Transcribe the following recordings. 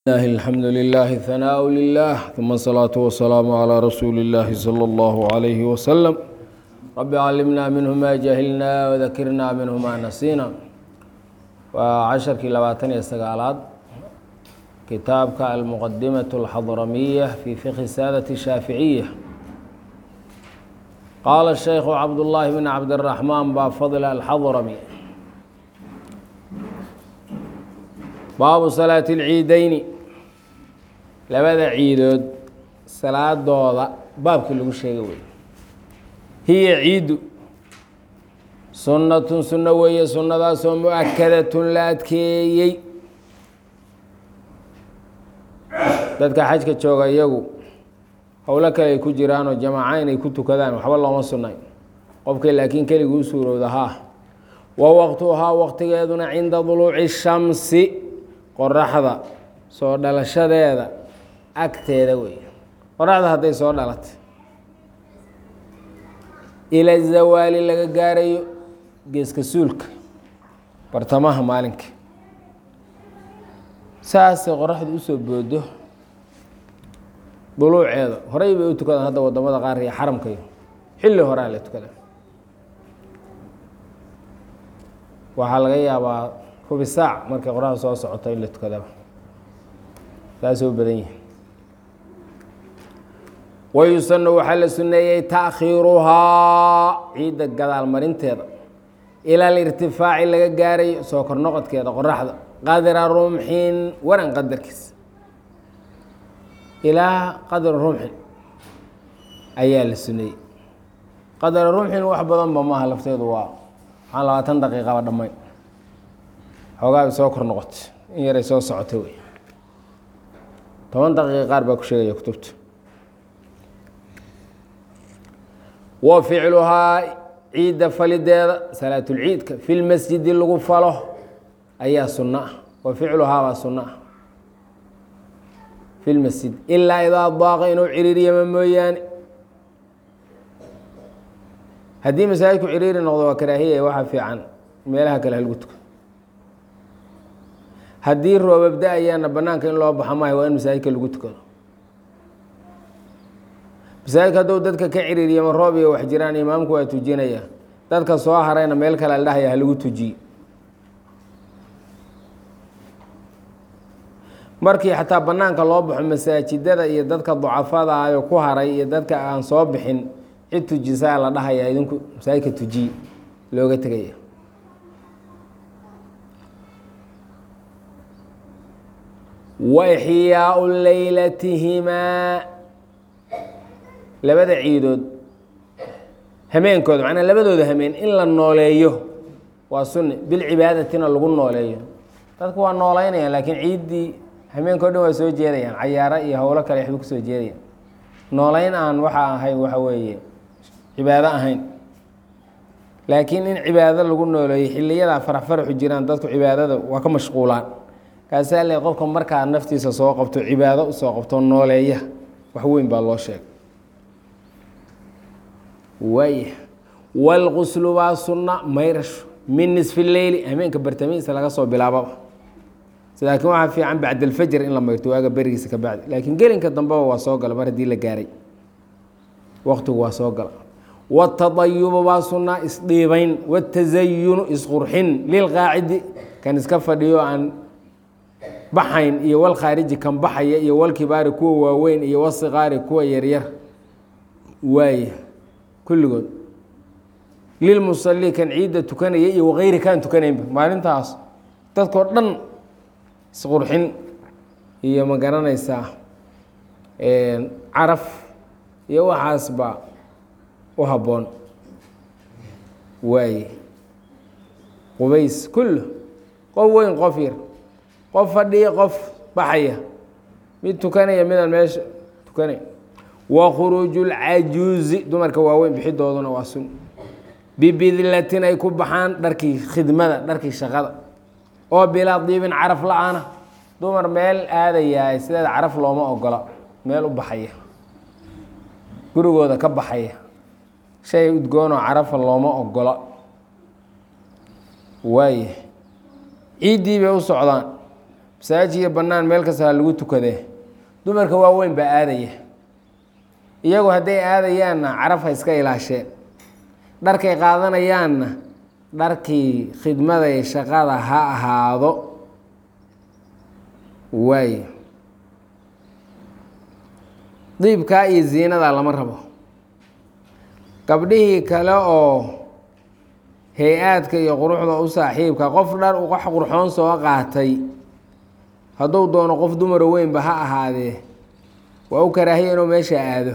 الله الحمد لله ثناء لله ثم الصلاة والسلام على رسول الله صلى الله عليه وسلم رب علمنا منه ما جهلنا وذكرنا منه ما نسينا وعشركii labaatan iyo sagaalaad kitaabka المqdimaة الxضرمية في فقه ساadة الشhاaفiعية qاala الشhيkh cabdاللahi بن cabdالرحمن ba fضل الxضرمي baabu salaaة الciideyni labada ciidood salaadooda baabkii lagu sheegay wey hiya ciidu sunnatun sunno weeye sunnadaasoo mu-akadatun la adkeeyey dadka xajka jooga iyagu howlo kale ay ku jiraanoo jamaaca inay ku tukadaan waxba looma sunnayn qofkay laakiin keliguu suurowda haa wa waqtuhaa waqtigeeduna cinda duluuci shamsi qoraxda soo dhalashadeeda agteeda wey qoraxda hadday soo dhalatay ila zawaali laga gaarayo geeska suulka bartamaha maalinka saasay qoraxdu usoo boodo duluuceeda horey bay u tukadaan hadda wadamada qaar iyo xaramkayo xilli horaa la tukada waxaa laga yaabaa rubi saac markay qoraxdu soo socoto in la tukadaba saasay u badan yihin wayusanu waxaa la suneeyey taakhiiruhaa ciidda gadaal marinteeda ila alirtifaaci laga gaarayo soo kor noqodkeeda qoraxda qadra rumxin waran qadarkiis ilaa qadra rumxin ayaa la suneeyey qadra rumxin wax badanba maaha lafteedu waa waxaan labaatan daqiiqaba dhammayn xoogaabay soo kor noqotay in yaray soo socotay wey toban daqiiqa qaar baa ku sheegaya kutubta wa ficluhaa ciidda falideeda salaatulciidka fi lmasjidi lagu falo ayaa sunno ah wa ficluhaa baa sunno ah fi lmasjid ilaa idaa daaqa inuu ciriiriyama mooyaane haddii masaajidku ciriiri noqdo waa karaahiya waxaa fiican meelaha kale halgu tuko haddii roobabda ayaana banaanka in loo baxa maayo waa in masaajidka lagu tukado masaajidka hadduu dadka ka ciriiriyama roob iyo wax jiraan imaamku waa tujinaya dadka soo harayna meel kale la dhahaya halagu tujiye markii xataa banaanka loo baxo masaajidada iyo dadka ducafada ayo ku haray iyo dadka aan soo bixin cid tujisaa la dhahaya idinku masaajidka tujiye looga tegaya wa ixyaau leylatihimaa labada ciidood hameenkooda macnaa labadooda hameen in la nooleeyo waa sunni bilcibaadatina lagu nooleeyo dadku waa nooleynayaan laakiin ciiddii hameenkao dhan waa soo jeedayaan cayaaro iyo howlo kale waxba kusoo jeedayaan nooleyn aan waxa ahayn waxa weeye cibaado ahayn laakiin in cibaado lagu nooleeyo xiliyadaa farax faraxu jiraan dadku cibaadada waa ka mashquulaan kaasaa le qofka markaa naftiisa soo qabto cibaado usoo qabto nooleeya wax weyn baa loo sheegay waaya wاlquslu waa sunna mayrasho min nisfi leyli hameenka bartamihiisa laga soo bilaababa laakiin waxaa fiican bacd alfajr in la mayrto waaga berigiisa ka bacdi laakiin gelinka dambeba waa soo gala mar haddii la gaaray waqtigu waa soo gala wاtadayubu waa sunna isdhiibayn wاtazayunu isqurxin lilqaacidi kan iska fadhiyo aan baxayn iyo walkhaariji kan baxaya iyo walkibaari kuwa waaweyn iyo wasiqaari kuwa yaryar waaya kulligood lilmusali kan ciidda tukanaya iyo wakayri kaan tukanaynba maalintaas dadkoo dhan isqurxin iyo ma garanaysaa caraf iyo waxaasba u habboon waaye qubays kullu qof weyn qof yar qof fadhiya qof baxaya mid tukanaya midaan meesha tukanay wa khuruuju lcajuuzi dumarka waaweyn bixidooduna waa sun bibidlatin ay ku baxaan dharkii khidmada dharkii shaqada oo bilaa diibin caraf la-aana dumar meel aadayaa sideeda caraf looma ogola meel u baxaya gurigooda ka baxaya shay udgoonoo carafa looma ogola waaya ciiddii bay u socdaan masaajid iyo bannaan meel kasta ha lagu tukadee dumarka waaweyn baa aadaya iyagu hadday aadayaanna caraf ha iska ilaasheen dharkay qaadanayaanna dharkii khidmaday shaqada ha ahaado waay diibkaa iyo ziinadaa lama rabo gabdhihii kale oo hay-aadka iyo quruxda u saaxiibka qof dhar wax qurxoon soo qaatay hadduu doono qof dumara weynba ha ahaadee waa u karaahiya inuu meesha aado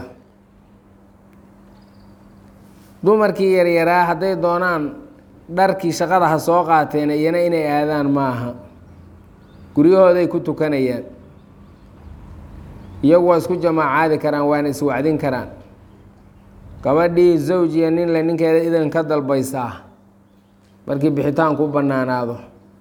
dumarkii yaryaraa hadday doonaan dharkii shaqada ha soo qaateen iyana inay aadaan maaha guryahooday ku tukanayaan iyagu waa isku jamaacaadi karaan waana iswacdin karaan gabadhii zawjiya nin le ninkeeda idan ka dalbaysaa markii bixitaanku u bannaanaado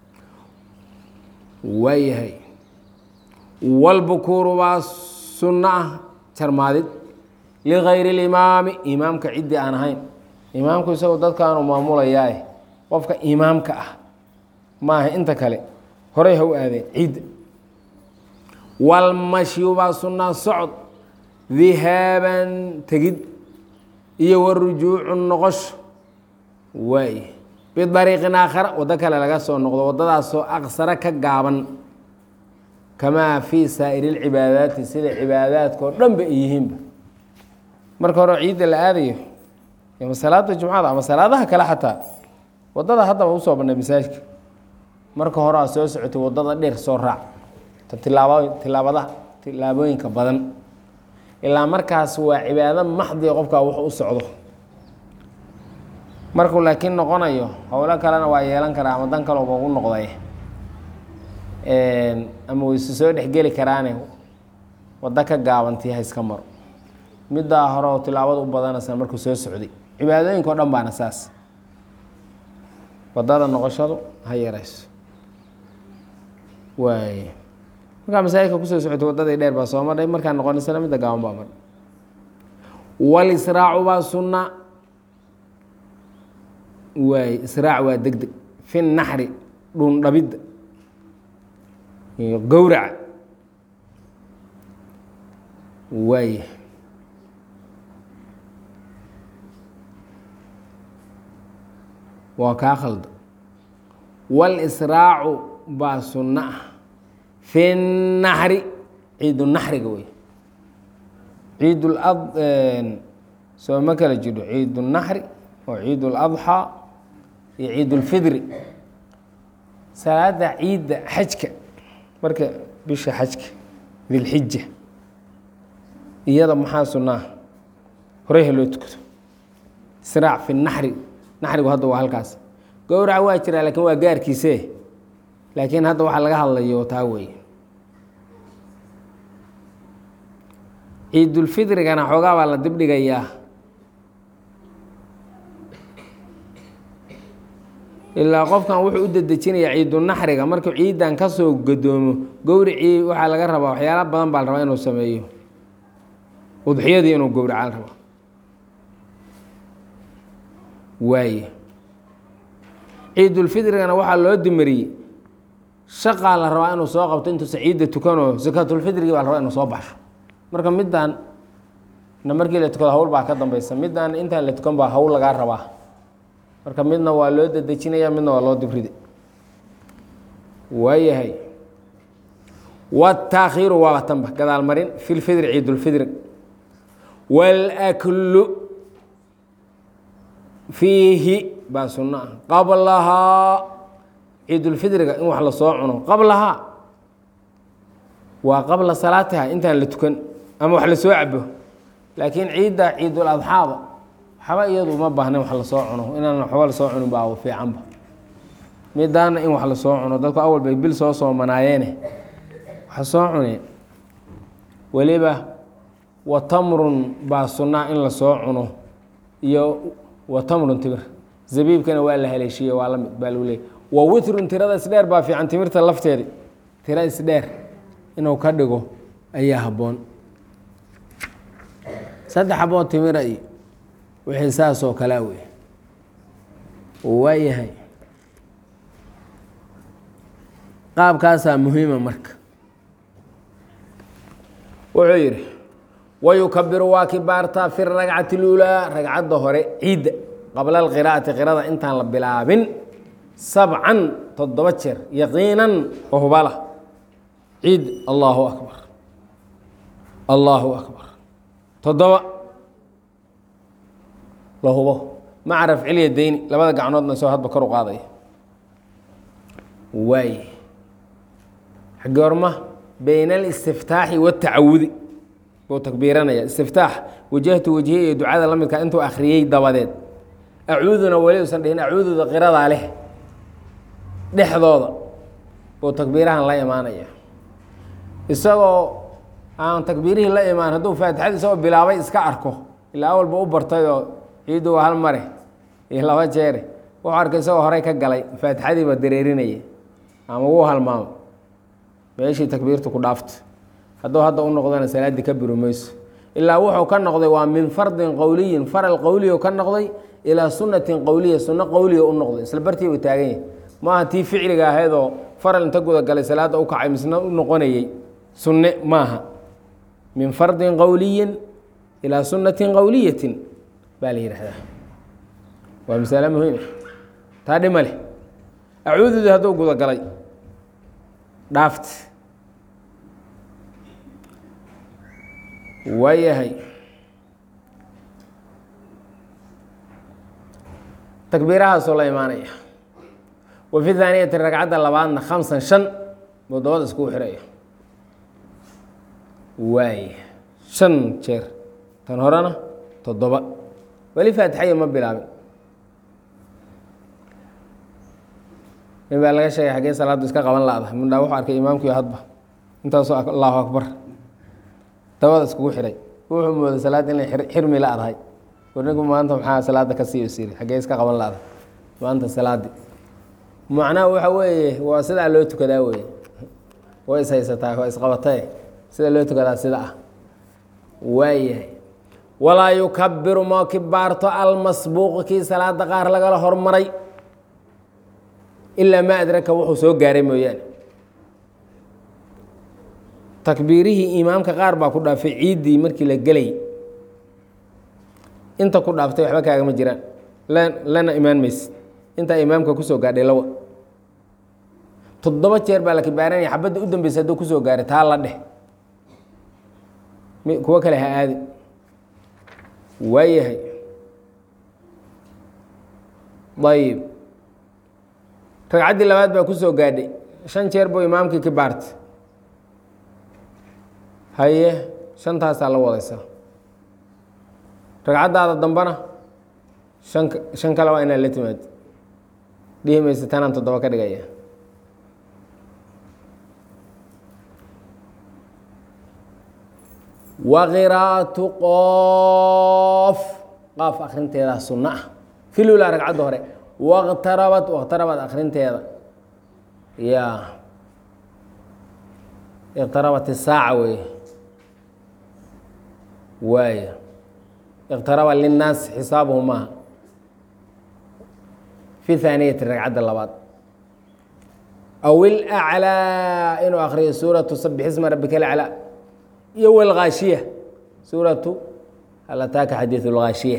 waayahay walbukuuru baa sunno ah jarmaadid ligayri اlimaami imaamka ciddii aan ahayn imaamku isagu dadkaanu maamulayaae qofka imaamka ah maaha inta kale horay ha u aadeen ciidda walmashyu baa sunnaa socod dihaaban tegid iyo warujuucu noqosho waay bidariiqin aakhara waddo kale laga soo noqdo waddadaasoo aqsaro ka gaaban kamaa fii saa'iri lcibaadaati sida cibaadaadka oo dhan ba ay yihiinba marka hore ciidda la aadayo ama salaada jumcada ama salaadaha kale xataa waddada haddaba usoo bannay masaajidka marka hore aa soo socotay waddada dheer soo raac ta tilaabo tilaabadaha tilaabooyinka badan ilaa markaas waa cibaado maxdiga qofkaa wax u socdo markuu laakiin noqonayo howlo kalena waa yeelan karaa ama dan kalooba ugu noqday ama wayse soo dhexgeli karaane waddo ka gaabantii ha iska maro middaa hore oo tilaabada u badanaysa markuu soo socday cibaadooyinka o dhan baana saas waddada noqoshadu ha yarayso waay markaa masaajidka kusoo socotay waddadii dheer baa soo marhay markaa noqonaysana midda gaaban baa mar walisraacu baa sunna waay israac waa deg deg fi naxri dhundhabidda iyo gowraca waay waa kaa khalda walisraacu baa sunno ah fi naxri ciidu naxriga wey ciid soo ma kala jiro ciid naxri oo ciid اladxaa iyo ciid اlfidri salaada ciidda xajka marka bisha xajka dilxija iyada maxaa sunaa horey ha loo tukado israac fi naxri naxrigu hadda waa halkaas gowraca waa jiraa lakin waa gaarkiise laakiin hadda waxaa laga hadlayo taa wey ciidulfidrigana xoogaa baa la dibdhigayaa ilaa qofkan wuxuu u dedejinayaa ciidunaxriga markuu ciidan ka soo gadoomo gowricii waxaa laga rabaa waxyaala badan baa la rabaa inuu sameeyo udxiyadii inuu gowraca la rabaa waaye ciidulfidrigana waxaa loo dimariyey shaqaa la rabaa inuu soo qabto intuusa ciidda tukanoo sakaatulfidrigii baa la rabaa inuu soo baxsho marka middan na markii la tukado hawl baa ka dambeysa middan intaan la tukan baa hawl lagaa rabaa marka midna waa loo dedejinaya midna waa loo dibrida waayahay wataakhiiru waaba tanba gadaal marin fi lfidri ciidulfidri wاlaklu fiihi baa sunno ah qablahaa ciidulfidriga in wax lasoo cuno qablahaa waa qabla salaatiha intaan la tukan ama wax lasoo cabo laakiin ciidda ciiduladxaada waxba iyadu uma baahna wax lasoo cuno inaan waxba lasoo cunin baa fiicanba midaana in wax lasoo cuno dadku awal bay bil soo soomanaayeene waxa soo cune weliba watamrun baa sunnaa in lasoo cuno iyo watamrun timir zabiibkana waa la haleeshiiye waa lamid baa lagu leeyay wa witrun tirada isdheer baa fiican timirta lafteedi tira isdheer inuu ka dhigo ayaa habboon saddex xaboo timira iyo wixii saas oo kalea wey waayahay qaabkaasaa muhiima marka wuxuu yidhi wayukabiru waa kibaartaa fi ragcati اlulaa ragcadda hore ciidda qabla alqiraa'ati qirada intaan la bilaabin sabcan toddoba jeer yaqiinan oo hubala ciid allahu akbar allahu akbar toddoba la hubo maca rafcilya deyni labada gacnoodna soo hadba kor u qaadaya waay goorma bayna alistiftaaxi waatacawudi buu takbiiranaya istiftaax wajahtu wajhiya iyo ducada la midka intuu akhriyey dabadeed acuuduna weli usan dhihin acuududa qiradaa leh dhexdooda buu takbiirahan la imaanaya isagoo aan takbiirihii la imaan hadduu faatixada isagoo bilaabay iska arko ilaa awalba u bartayoo ciiddu waa hal mare iyo laba jeere wuxuu arkay isagoo horey ka galay faatixadiiba dareerinaya ama wuu halmaamo meeshii takbiirtu ku dhaafto hadduu hadda u noqdona salaaddii ka buri mayso ilaa wuxuu ka noqday waa min fardin qowliyin faral qowliyo ka noqday ilaa sunnatin qowliya sunno qowliya u noqday isla bartii uu taagan yahay maaha tii ficliga ahaydoo faral inta gudagalay salaadda u kacay misna u noqonayey sunne maaha min fardin qowliyin ilaa sunnatin qowliyatin baa la yidhaahdaa waa masale muhiim ah taa dhima leh acuududii hadduu gudagalay dhaaft waayahay takbiirahaasoo la imaanaya wa fi haaniyati ragcadda labaadna khamsan shan buu dabada iskugu xiraya waay shan jeer tan horena toddoba weli faatixaya ma bilaabin nin baa laga sheegay xaggee salaaddu iska qaban la-da mundhaa wuxuu arkay imaamkiio hadba intaasoo allahu akbar dabada iskugu xiray wuxuu mooday salaadda inay xirmi la adahay war ninku maanta maxaa salaadda ka sii siri xaggee iska qaban la-da maanta salaaddi macnaha waxa weeye waa sidaa loo tukadaa weye way is haysataa waa isqabatae sida loo tukadaa sida ah waayahay walaa yukabiru ma kibaarto almasbuuqu kii salaada qaar lagala hormaray ilaa ma adraka wuxuu soo gaaray mooyaane takbiirihii imaamka qaar baa ku dhaafay ciiddii markii la gelay inta ku dhaaftay waxba kaagama jiraan lana imaan maysid intaa imaamka kusoo gaadhay lawa toddoba jeer baa la kibaaranaya xabadda u dambeysa hadduu kusoo gaaray taa la dheh kuwo kale ha aadi waayahay ayib ragcaddii labaad baa kusoo gaadhay shan jeer buu imaamkii kibaartay haye shantaasaa la wadaysaa ragcaddaada dambena shan shan kale waa inaad la timaado dhihi maysa tanaan toddoba ka dhigaya wa qiraa'atu qoof qaaf akrinteedaa sunno ah filula ragcadda hore waqtarabat waqtarabat akrinteeda ya iqtarabat isaaca wey waaya iqtaraba linnaas xisaabuhu maaha fi haaniyati ragcadda labaad aw ilaclaa inuu akriyo suuratu sabix isma rabbika alaclaa iyo wlgaashiya suuratu hal ataaka xadiidu lgaashiya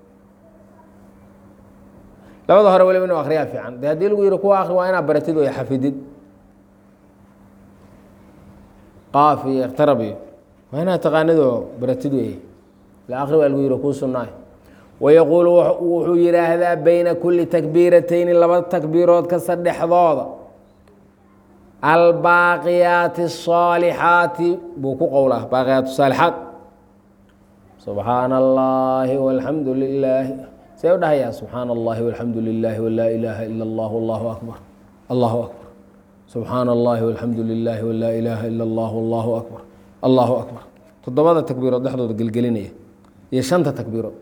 labada hore waliba inuu akriyaa fiican de haddii lagu yihi kuwa akri waa inaad baratid way xafidid qaaf iyo iqtarab iyo waa inaad taqaanidoo baratid wey la akri waa lagu yihi kuu sunnaay wayaquulu wuxuu yidhaahdaa bayna kuli takbiiratayni laba takbiirood kasta dhexdooda albaaqiyaati الصaalixaati buu ku qowlaa baaqiyaat saalixaat subxaana اllahi walxamdu lilaahi see u dhahayaa subxaana اllahi walxamdu lilaahi walaa ilaaha ila اllah allahu akbar allahu akbar subxaana اllahi walxamdu lilaahi walaa ilaaha ila اllah allahu akbar allahu akbar toddobada takbiirood dhexdooda gelgelinaya iyo shanta takbiirood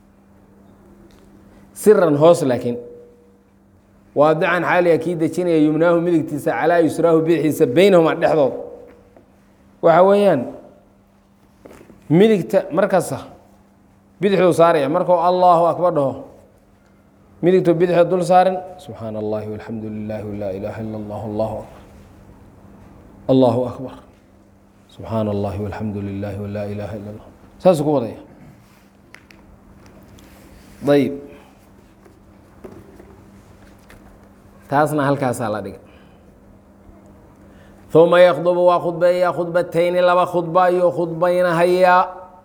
siran hoos laakiin waadican xaaliya kii dejinaya yumnaahu midigtiisa calaa yusraahu bidixiisa beynahuma dhexdood waxa weeyaan midigta markasta bidixduu saaraya markuu allahu akbar dhaho midigtu bidixda dul saarin subxaana allahi walxamdu lilaahi walaa ilaaha ila allah allahu akbar allahu akbar subxaana allahi walxamdu lilahi walaa ilaaha ila allah saasuu ku wadaya ayib taasna halkaasaa la dhigay uma yakdubu waa khudbeeyaa khudbatayni laba khudba ayuu khudbaynahayaa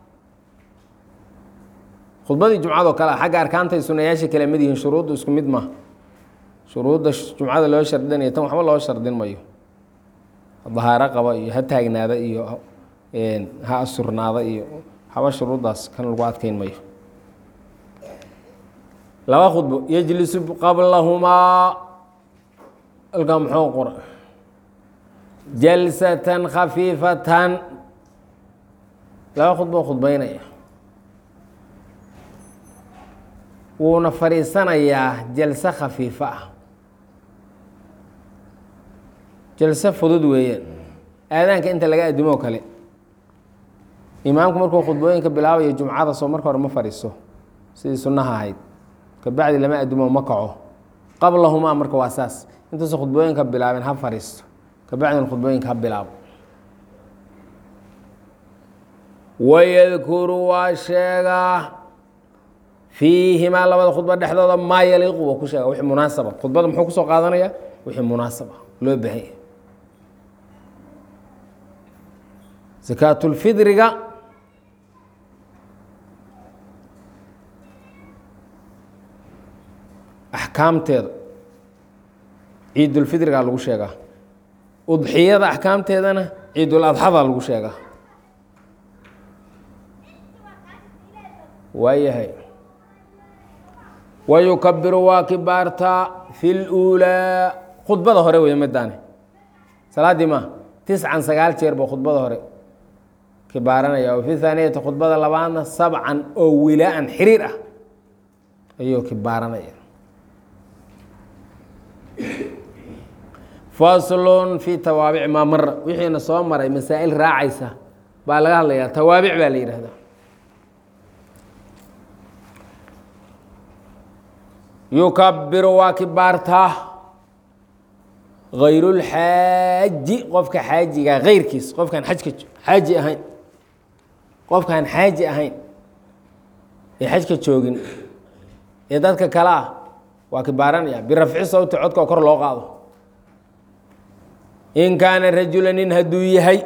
khudbadii jumcadoo kale a xagga arkaantay sunayaasha kale mid yihiin shuruuddu isku mid maaha shuruudda jumcada loo shardinayo tan waxba loo shardin mayo dahaaro qaba iyo ha taagnaada iyo ha asurnaada iyo haba shuruuddaas kan lagu adkeyn mayo laba khudbo yejlisu qablahumaa alkaa muxuu qora jalsatan khafiifatan laba khudbo khudbeynaya wuuna fadhiisanayaa jalse khafiifo ah jalse fudud weeyaan aadaanka inta laga addimoo kale imaamku markuu khudbooyinka bilaabayo jumcada soo marka hore ma fadhiiso sidii sunnaha ahayd kabacdi lama addimo ma kaco qablahumaa marka waa saas intuusa khudbooyinka bilaabeen ha fadhiisto kabacdina khudbooyinka ha bilaabo wayadkuru waa sheegaa fiihimaa labada khudba dhexdooda maa yaliiqu waa ku sheega wixii munaasaba khudbada muxuu kusoo qaadanaya wixii munaasaba loo baahan yahay sakaatulfidriga axkaamteeda ciidulfidrigaa lagu sheegaa udxiyada axkaamteedana ciidul adxadaa lagu sheegaa waayahay wayukabiru waa kibaartaa fi luulaa khudbada hore wey midaani salaaddii ma tiscan sagaal jeer buu khudbada hore kibaaranaya o fi haaniyati khudbada labaadna sabcan oo wilaaan xiriir ah ayuu kibaaranaya faslun fi tawaabic maa mara wixiina soo maray masaa'il raacaysa baa laga hadlayaa tawaabic baa la yidhaahdaa yukabiru waa kibaartaa gayrulxaaji qofka xaajiga gayrkiis qofkaan xajka xaaji ahayn qofkaan xaaji ahayn ee xajka joogin ee dadka kale ah waa kibaaranaya birafci sawti codka oo kor loo qaado in kaana rajula nin hadduu yahay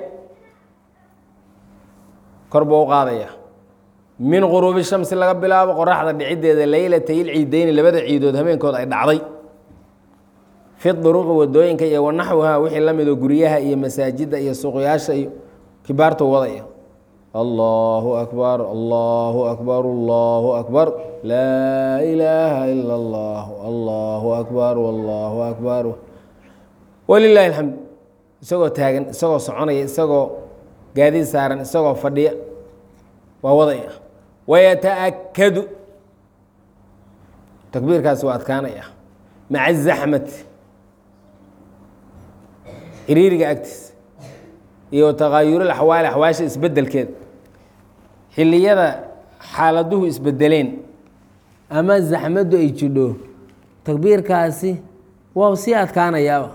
kor buu u qaadaya min quruubi shamsi laga bilaabo qoraxda dhiciddeeda leylatay ilciideyni labada ciidood habeenkood ay dhacday fi duruqi wadooyinka iyo wanaxwiha wixii la midoo guryaha iyo masaajidda iyo suuqyaasha iyo kibaartu wadaya allahu akbar allahu akbar allahu akbar laa ilaaha ila allah allahu akbar allahu akbar walilahi alxamd isagoo taagan isagoo soconaya isagoo gaadiid saaran isagoo fadhiya waa wadaya wayataakadu takbiirkaasi waa adkaanaya maca zaxmati xiriiriga agtiisa iyo takaayurul axwaali axwaasha isbedelkeeda xilliyada xaaladuhu isbedeleen ama zaxmaddu ay jidho takbiirkaasi waa sii adkaanayaaba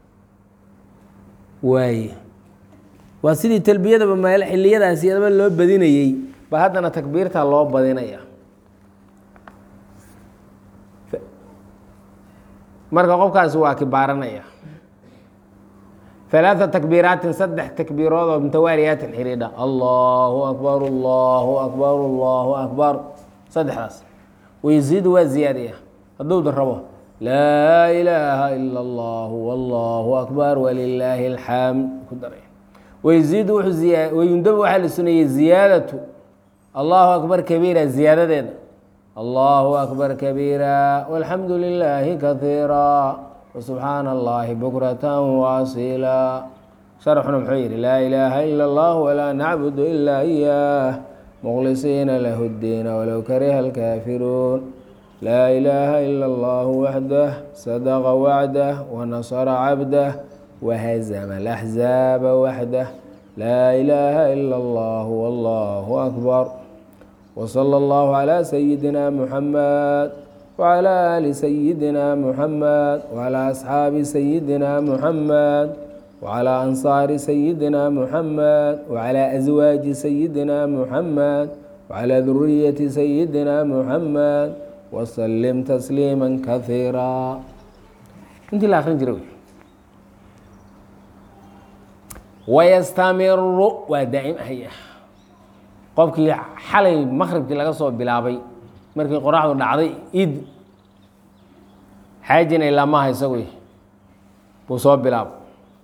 waaye waa sidii talbiyadaba meel xilliyadaasi adaba loo badinayey ba haddana takbiirta loo badinaya marka qofkaasi waa kibaaranaya ثaلaaثa takbiiraatin saddex takbiirood oo mutawaaliyaatin xidhiidha allahu akbar allahu akbar allahu akbar saddexdaas wayziidu waa ziyaadaya hadduu rabo laa ilaaha ila اllahu wallahu akbar walilaahi اlxamd ku daray wayziidu wayundabu waxaa la suneeyey ziyaadatu allahu akbar kabiira ziyaadadeeda allahu akbar kabiira walxamdu lilaahi kaiira wsubxaana allahi bukrata waasila sharxuna muxuu yihi laa ilaaha ila اllah walaa nacbudu ilaa iyaah mukhlisiina lahu اddiina walow kariha alkaafiruun laa ilaaha ila اllah waxdah sadaqa wacdah wanasara cabdah wahazama alaxzaaba waxdah laa ilaaha ila اllah wallahu akbar wsala اllahu calaa sayidina muxamed wclى ali sayidina muxamed wclى asxaabi sayidina muxamed وعلى أنصار سيدنا محمد وعلى أزواج سيدنا محمد وعلى ذرية سيدنا محمد وسلم تسليما كثيرا انت لا آخرين جروي ويستمر ودائم هي qofkii xalay maqribkii laga soo bilaabay markii qoraxdu dhacday id xaajina ilaa maaha isagu buu soo bilaabo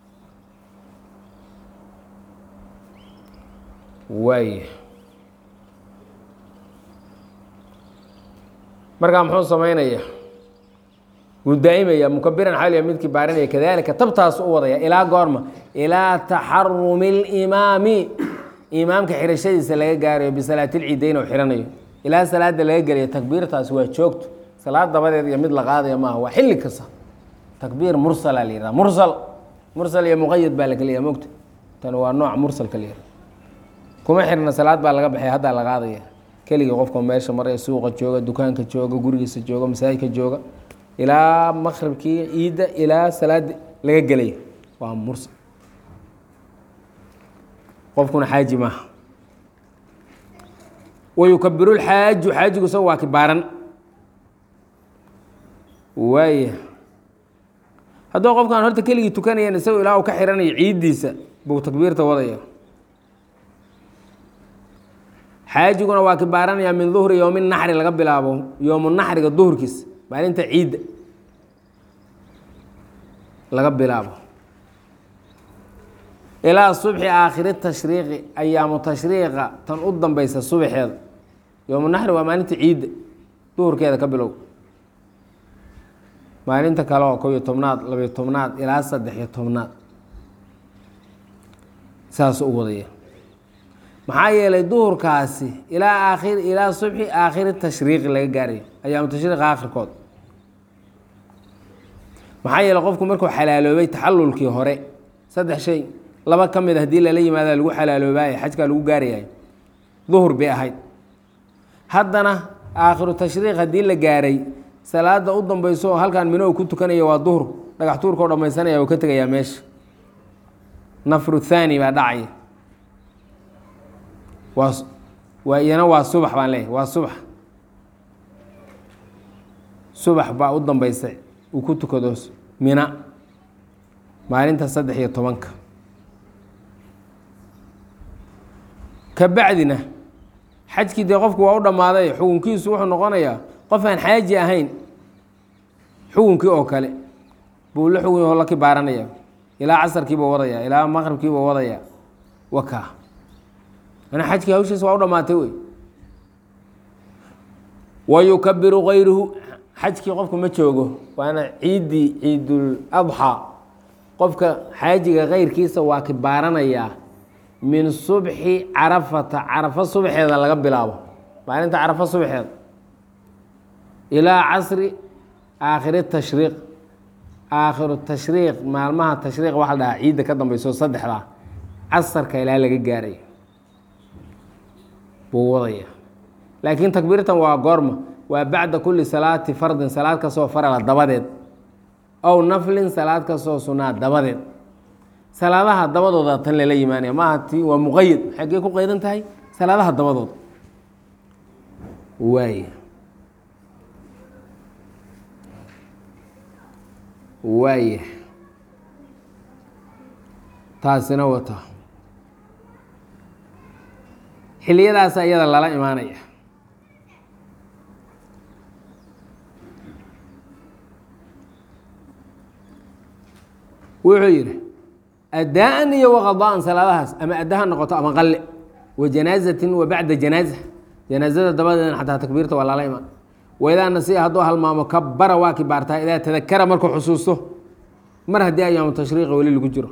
waay markaa muxuu samaynaya wuu daa'imaya mukabiran xaliya midkii baarinaya kadalika tabtaas u wadaya ilaa goorma ilaa taxarumi اlimaami imaamka xirashadiisa laga gaarayo bisalaatilciidayn oo xiranayo ilaa salaada laga gelayo takbiirtaas waa joogto salaad dabadeed iyo mid la qaadaya maaha waa xilli kasta takbiir mursala la yihahda mursal mursal iyo muqayad baa la keliya mogta tan waa nooc mursalka la yihahda kuma xirna salaad baa laga baxay haddaa la qaadaya keligii qofka meesha maraya suuqa jooga dukaanka jooga gurigiisa jooga masaajidka jooga ilaa maqribkii ciidda ilaa salaada laga gelayo waa mursal qofkuna xaaji maaha wayukabiru lxaaju xaajigu isaga waa kibaaran waaya hadduu qofkaan horta keligii tukanayan isagoo ilaa uu ka xiranayo ciiddiisa buu takbiirta wadaya xaajiguna waa kibaaranayaa min duhri yowmi naxri laga bilaabo yowmu naxriga duhurkiis maalinta ciidda laga bilaabo ilaa subxi aakhiri tashriiqi ayaamu tashriiqa tan u dambeysa subaxeeda yowmu naxri waa maalinta ciidda duhurkeeda ka bilow maalinta kale oo kob iyo tobnaad labiyo tobnaad ilaa saddex iyo tobnaad saas u wadaya maxaa yeelay duhurkaasi ilaa aakhir ilaa subxi aakhiri tashriiqi laga gaarayo ayaamu tashriiq aakhirkood maxaa yeeley qofku markuu xalaaloobay taxalulkii hore saddex shay laba ka mid hadii lala yimaada lagu xalaaloobaaye xajkaa lagu gaarayahay duhur bay ahayd haddana aakhiru tashriiq haddii la gaaray salaada u dambeyso oo halkaan mino ku tukanaya waa duhur dhagax tuurkao dhammaysanaya uu ka tegayaa meesha nafru thaani baa dhacaya waa waa iyana waa subax baan leeyahy waa subax subax baa u dambeysa uu ku tukado mina maalinta saddex iyo tobanka ka bacdina xajkii dee qofku waa u dhammaaday xukunkiisu wuxuu noqonayaa qof aan xaaji ahayn xukunkii oo kale buu la xugun yaho la kibaaranaya ilaa casarkiibuu wadaya ilaa maqribkiibuu wadaya waka ana xajkii hawshiisa waa u dhammaatay wey wa yukabiru kayruhu xajkii qofku ma joogo waana ciiddii ciidul adxaa qofka xaajiga keyrkiisa waa kibaaranayaa min subxi carafata carafo subaxeeda laga bilaabo maalinta carafo subaxeeda ilaa casri aakhiri tashriiq aakhiru tashriiq maalmaha tashriiq waxa la dhahaa ciidda ka dambeyso saddexdaa casarka ilaa laga gaarayo buu wadaya laakiin takbiirtan waa goorma waa bacda kuli salaati fardin salaad kastoo farala dabadeed ow naflin salaad kastoo sunaa dabadeed salaadaha dabadooda tan lala yimaanaya maaha ti waa muqayad xaggee ku qaydan tahay salaadaha dabadooda waay waaya taasina wata xiliyadaasa iyada lala imaanaya wuxuu yidhi adaan iyo waqadaan salaadahaas ama adda ha noqoto ama qalle wa janaazatin wa bacda janaaza janaazada dabadeedna xataa takbiirta waa lala imaan waidaa nasiya hadduu halmaamo kabara waa kibaartaa idaa tadakara markuu xusuusto mar haddii ayaamu tashriiqa weli lagu jiro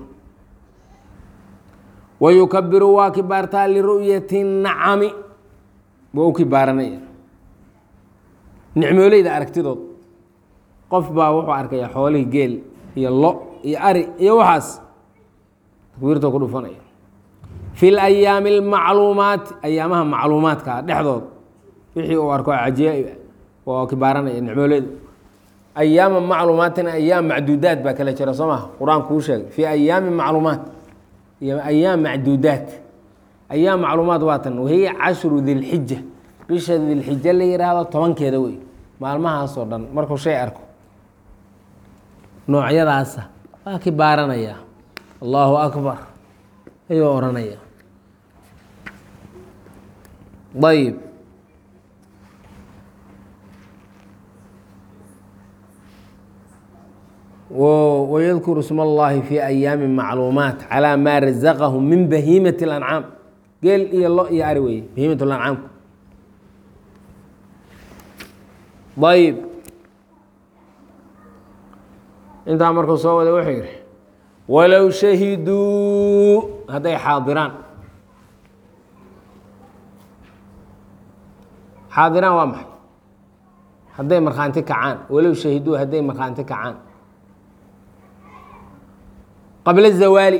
wa yukabiru waa kibaartaa liru'yati nacami waa u kibaaranaya nicmooleyda aragtidood qof baa wuxuu arkaya xoolihii geel iyo lo iyo ari iyo waxaas takbiirtoo ku dhufanaya fi layaami almacluumaati ayaamaha macluumaadka dhexdood wixii uu arko cajiib oo kibaaranaya nicmooleyda ayaama macluumaatin ayaam macduudaat baa kala jira soo maha qur-aanku kuu sheegay fii ayaami macluumaat iyo ayaam macduudaat ayaam macluumaat waa tan wahiya cashru dilxija bisha dilxija la yidhaahdo tobankeeda wey maalmahaasoo dhan markuu shay arko noocyadaasa waa ki baaranaya allahu akbar ayuu odhanaya ayb wyadkuru sma اllahi fi ayaami macluumaat calى maa razaqahu min bahiimat اlancaam geel iyo lo iyo ari weye bahiimat lancaamku ayb intaa markuu soo waday wuxuu yihi walow shahiduu hadday xaadiraan xaadiraan waa maxay hadday markhaanti kacaan walow shahiduu hadday markhaanti kacaan qabla zawaali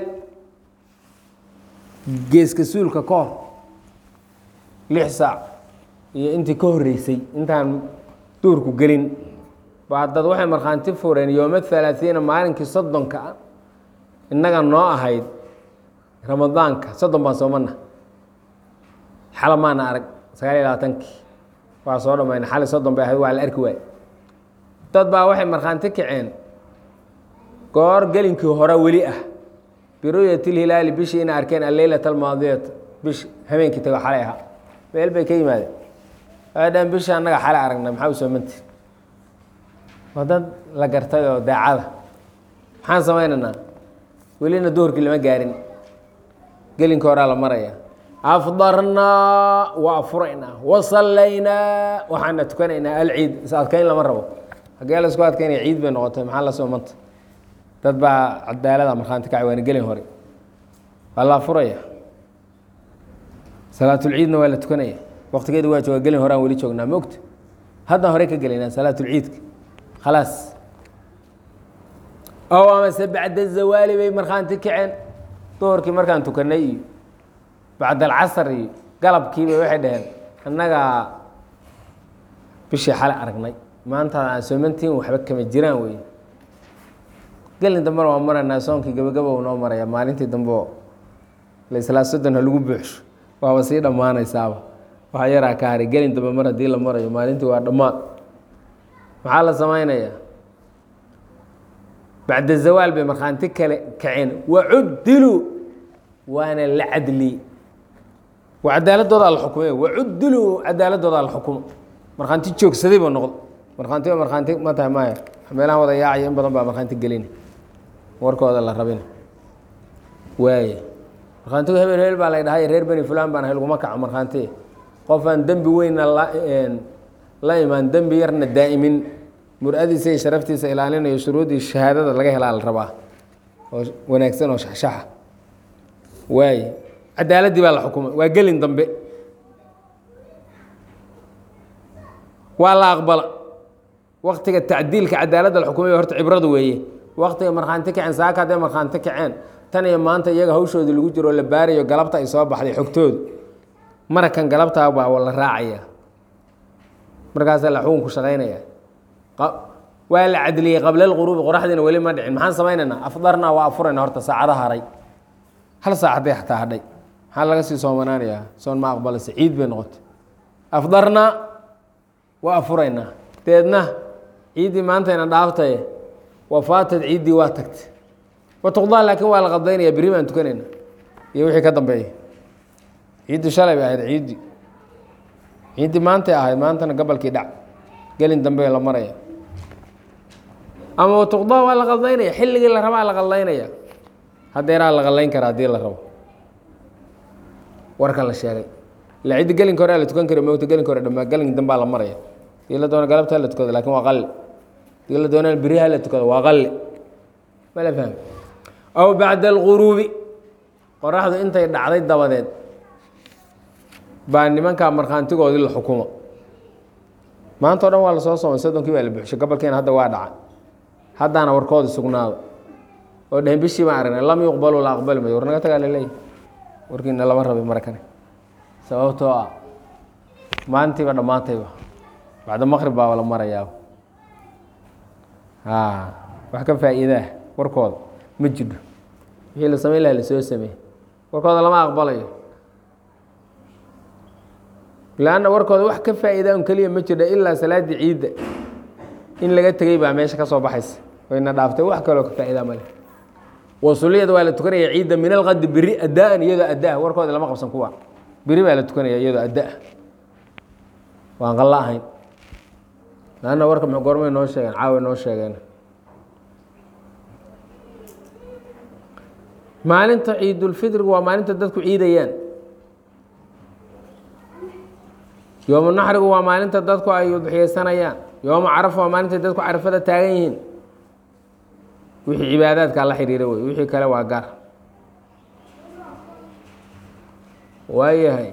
geeska suulka ka hor lix saac iyo intii ka horeysay intaan duurku gelin baa dad waxay markhaanti fureen yooma halaaiina maalinkii soddonka innaga noo ahayd ramadaanka soddon baan soomana xala maana arag sagaal iyo labaatankii waa soo dhamayna xali soddon bay ahayd waa la arki waay dad baa waxay markhaanti kaceen goor gelinkii hore weli ah biruyat ilhilaali bishii ina arkeen alleylat almaadiyata bish habeenkii tago xalay ahaa meel bay ka yimaadeen waxay dhaheen bisha annaga xalay aragnay maxaa u soomanti waa dad la gartay oo daacada maxaan samaynaynaa welina duhurkii lama gaarin gelinka horaa la maraya afdarnaa waa furaynaa wasallaynaa waxaana tukanaynaa alciid is adkayn lama rabo hagee la isku adkaynaya ciid bay noqotay maxaa la soomanta dad baa cadaalada markhaanti kacay waana gelin hore waa la furaya salaatulciidna waa la tukanaya waktigeedu waa jooga gelin horean weli joognaa ma ogta haddaan hore ka gelaynaa salaatulciidka khalaas ow amase bacda zawaali bay markhaanti kaceen duhurkii markaan tukanay iyo bacda alcasar iyo galabkiibay waxay dhaheen annagaa bishii xale aragnay maanta aan soomantiin waxba kama jiraan wey gelin dambena waa maraynaa soonkii gabagaba u noo maraya maalintii dambe oo laislaa soddon ha lagu buuxsho waaba sii dhammaanaysaaba waxaa yaraa ka haray gelin dambe mar haddii la marayo maalintii waa dhammaad maxaa la samaynayaa bacda zawaal bay markhaanti kale kaceen wacuddiluu waana la cadliyey waa cadaaladooda la xukumay wacuddiluu cadaaladooda la xukumo markhaanti joogsaday buu noqdo markhaanti ba markhaanti ma tahay maya meelahan wada yaacaya in badan baa markhaanti gelina warkooda la rabina waaya markhaantigu hebel hebel baa la dhahay reer beni fulan baan ahay laguma kaco markhaanti qofaan dembi weynna la la imaan dembi yarna daa'imin mur-adiisa iyo sharaftiisa ilaalinayo shuruudii shahaadada laga helaa la rabaa oo wanaagsan oo shaxshaxa waay cadaaladdii baa la xukumay waa gelin dambe waa la aqbala waktiga tacdiilka cadaaladda la xukumay horta cibradu weeye waktiga markhaanti kaceen saaka hadday markhaanti kaceen tan iyo maanta iyaga hawshooda lagu jiro la baarayo galabta ay soo baxday xogtoodu marakan galabtaa baa la raacaya markaasaa la xukunku shaqaynaya waa la cadliyey qabla lquruubi qoraxdiina weli ma dhicin maxaan samaynaynaa afdarnaa waa afurayna horta saacada haray hal saac hadday xataa hadhay maxaa laga sii soomanaanayaa soon ma aqbalase ciid bay noqotay afdarnaa waa afuraynaa deedna ciiddii maantayna dhaaftaye wafaatad ciiddii waa tagtay watuqdaa laakiin waa la qadaynaya berri baan tukanayna iyo wixii ka dambeeya ciiddu shalay bay ahayd ciiddii ciiddii maantay ahayd maantana gabalkii dhac gelin dambe la maraya ama watuqdaa waa la qaldaynaya xilligii la rabaa la qaldaynaya hadeeraa la qallayn karaa haddii la rabo warka la sheegay ila ciddi gelinka hore la tukan kari mogta gelinka hore dhamaa gelin dambaa la maraya dii la doona galabta la tukado lakin waa qalli dii la doona beriha la tukado waa qalli mala fahmi aw bacda alguruubi qoraxdu intay dhacday dabadeed baa nimankaa markhaantigoodii la xukumo maanta o dhan waa lasoo soomay soddonkii baa la buxshay gobolkeena hadda waa dhaca haddaana warkoodi sugnaado oo dhehen bishii baan aragnay lam yuqbalu la aqbali mayo war naga tagaa laleeyahy warkiina lama rabay marakane sababtoo ah maalintiiba dhammaantayba bacda maqrib baaba la marayaa a wax ka faa'iidaah warkooda ma jidho wixii la samayn laha lasoo sameey warkooda lama aqbalayo lanna warkooda wax ka faa'iida un keliya ma jidho ilaa salaaddii ciidda in laga tegey baa meesha ka soo baxaysa wayna dhaaftay wax kaloo ka faa'iida male wasuliyada waa la tukanaya ciidda min alqadi beri adaan iyadoo addaa warkooda lama qabsan kuwa beri baa la tukanaya iyadoo addaa waan qalla ahayn lanna warka m goormay noo sheegeen caawa noo sheegeen maalinta ciidulfitrigu waa maalinta dadku ciidayaan yoomu naxrigu waa maalinta dadku ay udxiyeysanayaan yoomu carafa waa maalinta dadku carafada taagan yihiin wixii cibaadaadkaa la xidhiira wey wixii kale waa gaar waayahay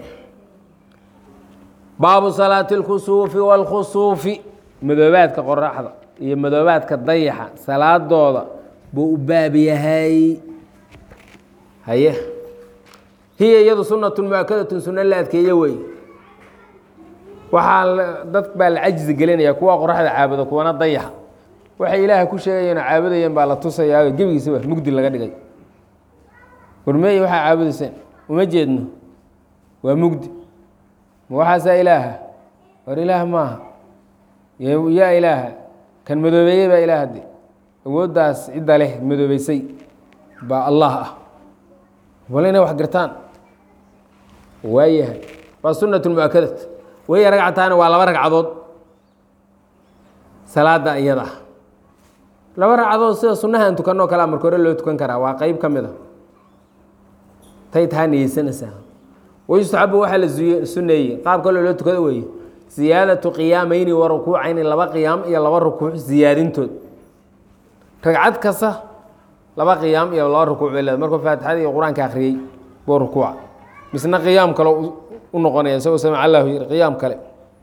baabu salaati اlkusuufi wاlkhusuufi madoobaadka qoraxda iyo madoobaadka dayaxa salaadooda buu u baab yahay haye hiya iyadu sunatu muakadatun suno la adkeeye wey waxaa dad baa la cajzi gelinaya kuwa qoraxda caabudo kuwana dayaxa waxay ilaaha ku sheegayeen oo caabudayeen baa la tusayaa gebigiisaba mugdi laga dhigay warmeeye waxaa caabudayseen uma jeedno waa mugdi ma waxaasaa ilaaha war ilaah maaha yaa ilaaha kan madoobeeyey baa ilaah de awooddaas cidda leh madoobeysay baa allah ah wala inay wax gartaan waayahay waa sunat muakadat waya ragcataani waa laba ragcadood salaada iyada ah laba ragcadood sida sunahan tukanoo kalea marka hore loo tukan karaa waa qeyb ka mid a tay taa niyeysanaysaa wayustaxabu waxaa la suneeyey qaab kaloo loo tukado weeye ziyaadatu qiyaamayni wa rukuucayni laba qiyaam iyo laba rukuuc ziyaadintood ragcad kasta laba qiyaam iyo laba rukuuc bay leeda markuu faatixada iyo qur-aanka akhriyey buu rukuuca misna qiyaam kale u noqonaya isagoo samic allahu yiri qiyaam kale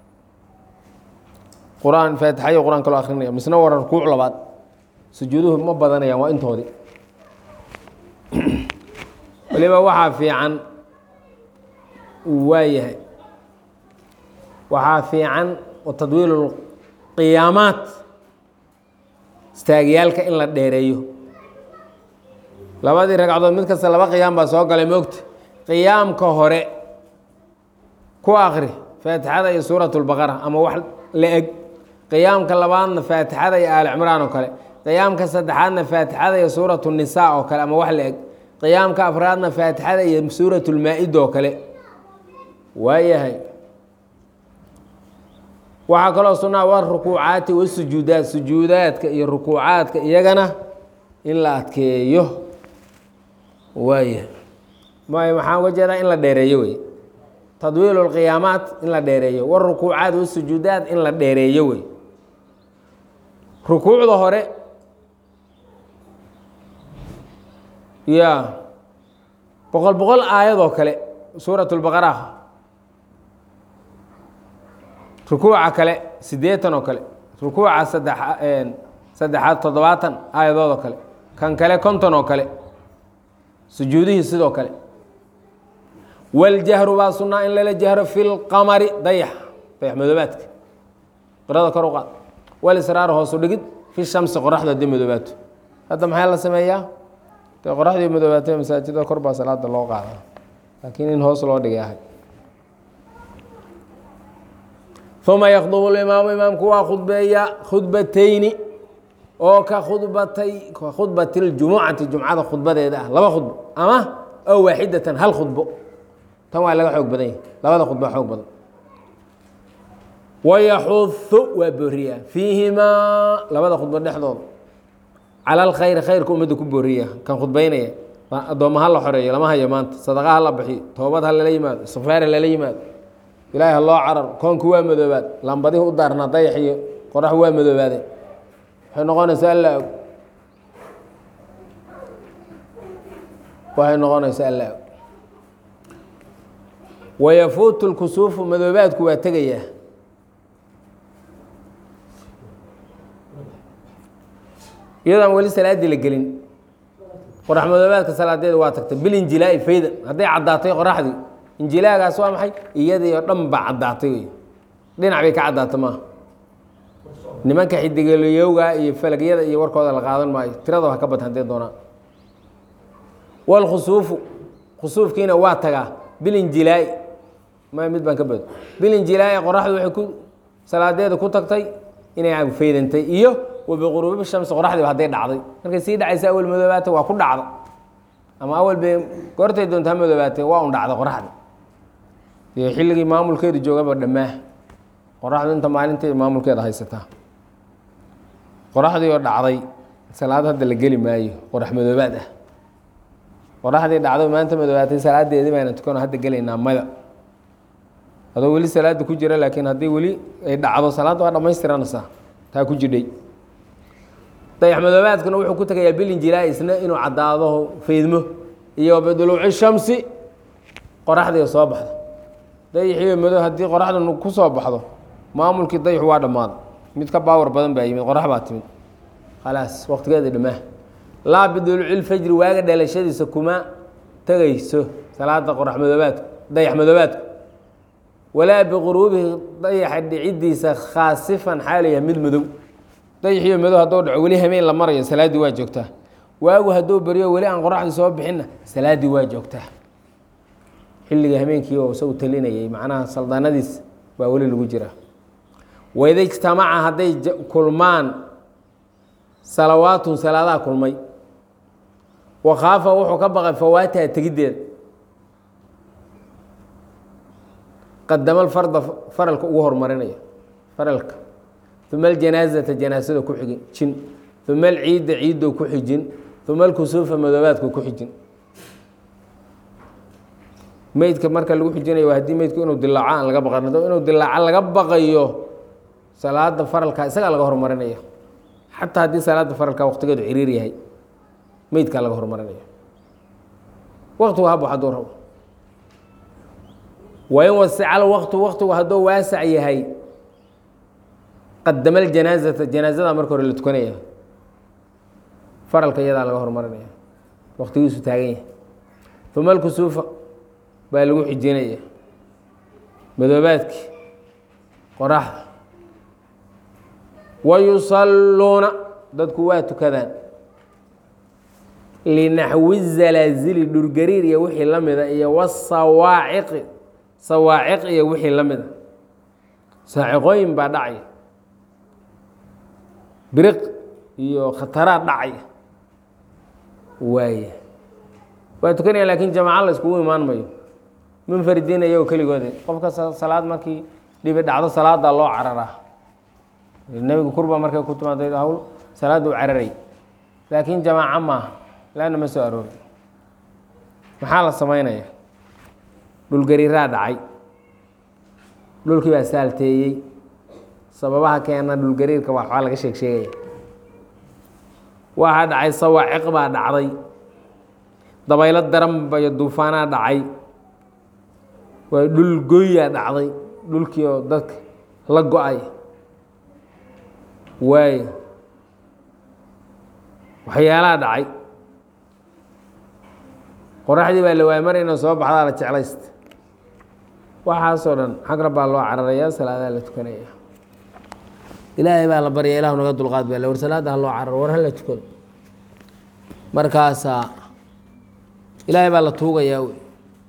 qur-aan faatixa iyo qur-aan kaloo akrinaya misna waa rukuuc labaad sujuuduhu ma badanayaan waa intoodii waliba waxaa fiican waayahay waxaa fiican tadwiil qiyaamaat istaagyaalka in la dheereeyo labadii ragcadood mid kasta laba qiyaam baa soo galay moogta qiyaamka hore ku akri faatixada iyo suurat اlbaqara ama wax la eg qiyaamka labaadna faatixada iyo aali cimraan oo kale qiyaamka saddexaadna faatixada iyo suurat الnisaa oo kale ama wax la eg qiyaamka afraadna faatixada iyo suurat اlmaa-ida oo kale waayahay waxaa kaloo sunaa wa rukuucaati wasujuudaat sujuudaadka iyo rukuucaadka iyagana in la adkeeyo waaya may maxaa uga jeedaa in la dheereeyo wey tadwiil اlqiyaamaat in la dheereeyo warukuucaat wasujuudaat in la dheereeyo wey rukuucda hore ya boqol boqol aayadoo kale suurat اlbaqara rukuuca kale siddeetan oo kale rukuuca saddex saddexaad toddobaatan aayadood oo kale kan kale konton oo kale sujuudihii sidoo kale waljahru baa sunaa in lala jahro fi lqamari dayax dayax madoobaadka qirada kor u qaad walisraar hoosu dhigid fi shamsi qoraxda haddii madoobaato hadda maxaa la sameeyaa dee qoraxdii madoobaatay masaajida kor baa salaada loo qaada laakiin in hoos loo dhigay ahay uma yakdubu imaamu imaamku waa khudbeeya khudbatayni oo ka khudbatay ka khudbati ljumucati jumcada khudbadeeda ah laba khudbo ama oo waaxidatan hal khudbo tan waa laga xoog badan yahay labada khudba xoog badan wayaxuhu waa booriya fiihimaa labada khudbo dhexdooda cala alkhayri khayrka ummadda ku booriya kan khudbaynaya addoomma ha la xoreeyo lama hayo maanta sadaqa ha la bixiyo toobad ha lala yimaado sufeer ha lala yimaado ilaahi ha loo cararo koonku waa madoobaad lambadihi u daarnaa dayax iyo qorax waa madoobaadeen waxay noqonaysaa alla og waxay noqonaysaa alla og wayafuutu lkusuufu madoobaadku waa tegayaa iyadoon weli salaaddii la gelin qorax madoobaadka salaadeeda waa tagtay bilinjilaa'i fayda hadday caddaatay qoraxdii injilaagaas waa maxay iyadii oo dhan baa caddaatay wey dhinac bay ka caddaatay maaha nimanka xidigeliyowga iyo falagyada iyo warkooda la qaadan maayo tirada ha ka bad hadee doonaan walkhusuufu khusuufkiina waa tagaa bilinjilaa'i ma mid baan ka bado bilinjilaa'i qoraxdu waxay ku salaadeeda ku tagtay inay faydantay iyo wabiquruubi shamsi qoraxdiiba hadday dhacday markay sii dhacaysa awal madoobaata waa ku dhacda ama awal bay goortay doonta ha madoobaatay waa un dhacda qoraxda dee xilligii maamulkeedu joogaba dhammaa qoraxdu inta maalinteeda maamulkeeda haysataa qoraxdii oo dhacday salaad hadda la geli maayo qorax madoobaad ah qoraxdii dhacdo maanta madoobaatay salaadeedii bayna tukano hadda gelaynaa mada adoo weli salaada ku jira laakiin haddii weli ay dhacdo salaadda waa dhamaystiranaysaa taa ku jidhay dayax madoobaadkuna wuxuu ku tagayaa bilinjilaa isna inuu caddaado faydmo iyo biduluuci shamsi qoraxdii soo baxdo dayaxiiyo madow haddii qoraxda ku soo baxdo maamulkii dayaxu waa dhammaaday mid ka baawar badan baa yimid qorax baa timid khalaas waqtigeeda dhammaa laa biduluucilfajri waaga dhalashadiisa kuma tegayso salaada qorax madoobaadku dayax madoobaadku walaa biquruubihi dayaxa dhiciddiisa khaasifan xaalaya mid madow dayaxiyo madow hadduu dhaco weli hameen la marayo salaaddii waa joogtaa waagu hadduu baryo weli aan qoraxdii soo bixinna salaaddii waa joogtaa xilliga hameenkii oo isagu talinayay macnaha saldaanadiis baa weli lagu jiraa waida ijtamaca hadday kulmaan salawaatun salaadaha kulmay wakhaafa wuxuu ka baqay fawaataha tegiddeeda qadama alfarda faralka ugu horumarinaya faralka uma aljanaazata janaasada ku xigin jin uma alciidda ciiddo ku xijin uma alkusuufa madoobaadku ku xijin meydka marka lagu xijinayo waa haddii meydku inuu dilaaco aan laga baqan hadduu inuu dilaaco laga baqayo salaada faralka isagaa laga horumarinaya xataa haddii salaada faralka waqtigeedu ciriir yahay meydkaa laga horumarinaya waqtigu habo hadduu rabo wain wasical waqtu waqtigu hadduu waasac yahay qadama ljanaazata janaazada marka hore la tukanaya faralka iyadaa laga horumarinaya waqtigiisu taagan yahay uma alkusuufa baa lagu xijinaya madoobaadkii qoraxda wayusalluuna dadku waa tukadaan linaxwi zalaazili dhurgariir iyo wixii la mida iyo wasawaaciqi sawaaciq iyo wixii la mida saaciqooyin baa dhacaya biriq iyo khataraa dhacaya waaya waa tukanaya laakiin jamaca la iskugu imaan mayo munfaridiin iyagoo keligooda qofka salaad markii dhibi dhacdo salaada loo cararaa nebigu kurba markay ku timaado hawl salaadda u cararay laakiin jamaaco maaha laanna ma soo aroori maxaa la samaynaya dhulgariiraa dhacay dhulkii baa saalteeyey sababaha keena dhulgariirka waxbaa laga sheeg sheegaya waxaa dhacay sawaaciq baa dhacday dabaylo daranba iyo duufaanaa dhacay waa dhul goyaa dhacday dhulkii oo dadka la go-ay waayo waxyaalaha dhacay qoraxdii baa la waaya mar inay soo baxdaa la jeclaysta waxaasoo dhan xagra baa loo cararayaa salaadaa la tukanaya ilaahay baa la barya ilahu naga dulqaad baa war salaada ha loo cararo war hala tukado markaasaa ilaahay baa la tuugayaa wey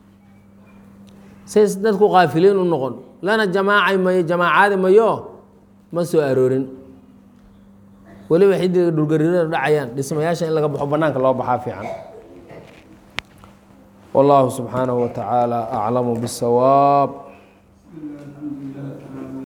says dadku kaafiliin u noqon lana jamaacay mayo jamaacaadi mayo ma soo aroorin weliba xidiga dhulgariirada dhacayaan dhismayaasha in laga baxo banaanka loo baxaa fiican wallahu subxaanahu wa tacaala aclamu bisawaab